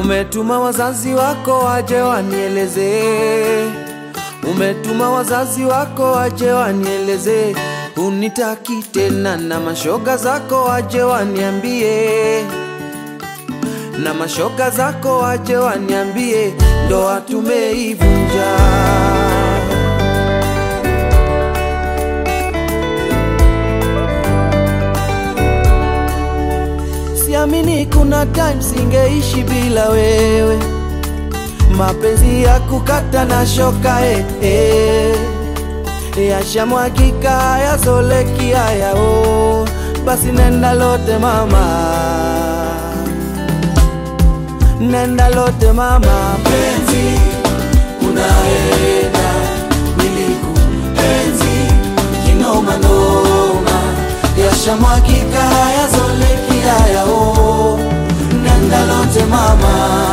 Umetuma wazazi wako waje wanieleze, umetuma wazazi wako waje wanieleze, unitaki tena, na mashoga zako waje waniambie, na mashoga zako waje waniambie, ndoa tumeivunja. Siamini kuna time singeishi bila wewe, mapenzi ya kukata na shoka eh, eh. Yashamwagika hayazoleki hayao, basi nenda lote mama, nenda lote mama, penzi unaenda nilikuenzi kinoma noma, yashamwagika hayazoleki hayao, nenda lote mama.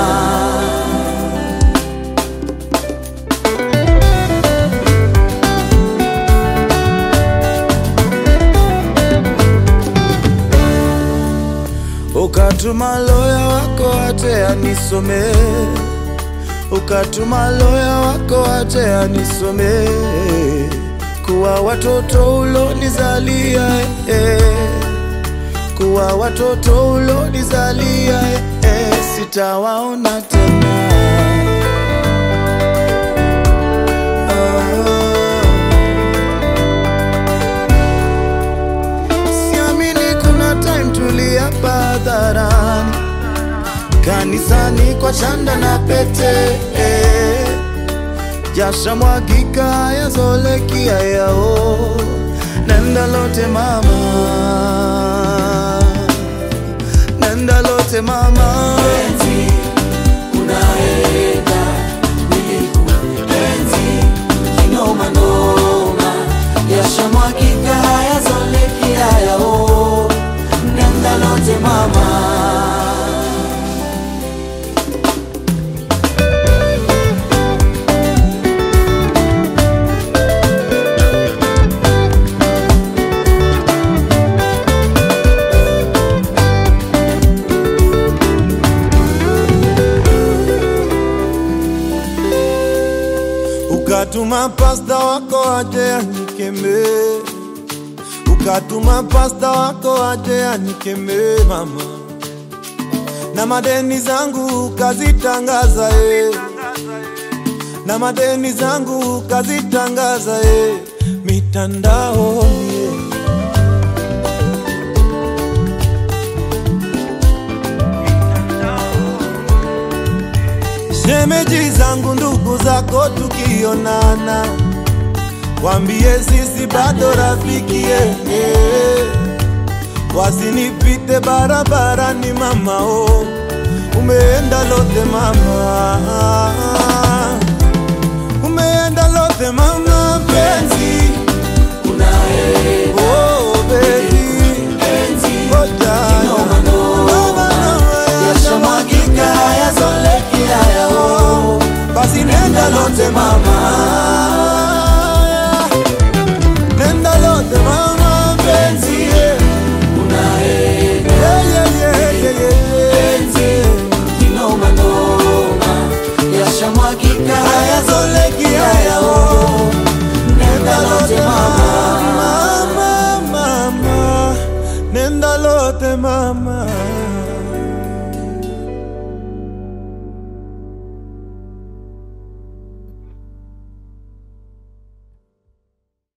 Ukatuma loya wako ate anisome, ukatuma loya wako ate anisome, kuwa watoto ulonizalia eh, kuwa watoto ulonizalia eh, sitawaona tena Siamini kuna time tuliapa hadharani, kanisani kwa chanda na pete eh. Jasha mwagika yazoleki yao, nenda lote mama, nenda lote mama Penzi unaenda nilikuenzi kinoma noma, yashamwagika hayazoleki hayao, nenda lote mama. Ukatuma pasta wako aje anikeme, ukatuma pasta wako aje anikeme mama, na madeni zangu kazitangaza eh, na madeni zangu kazitangaza eh, mitandaoni eh. Shemeji zangu ndugu zako tukionana, wambie sisi bado rafiki eh, eh. Wasinipite barabarani mama oh, umeenda lote mama, umeenda lote mama penzi Unaenda oh baby penzi oh darling. kinoma noma, Noma, noma, yashamwagika hayazoleki hayao, basi nenda lote mama, nenda lote mama penzi yeah. unaenda Yeah, yeah, yeah, yeah, yeah. penzi kinoma noma, yashamwagika hayazoleki hayao, nenda lote mama. Mama, mama, nenda lote mama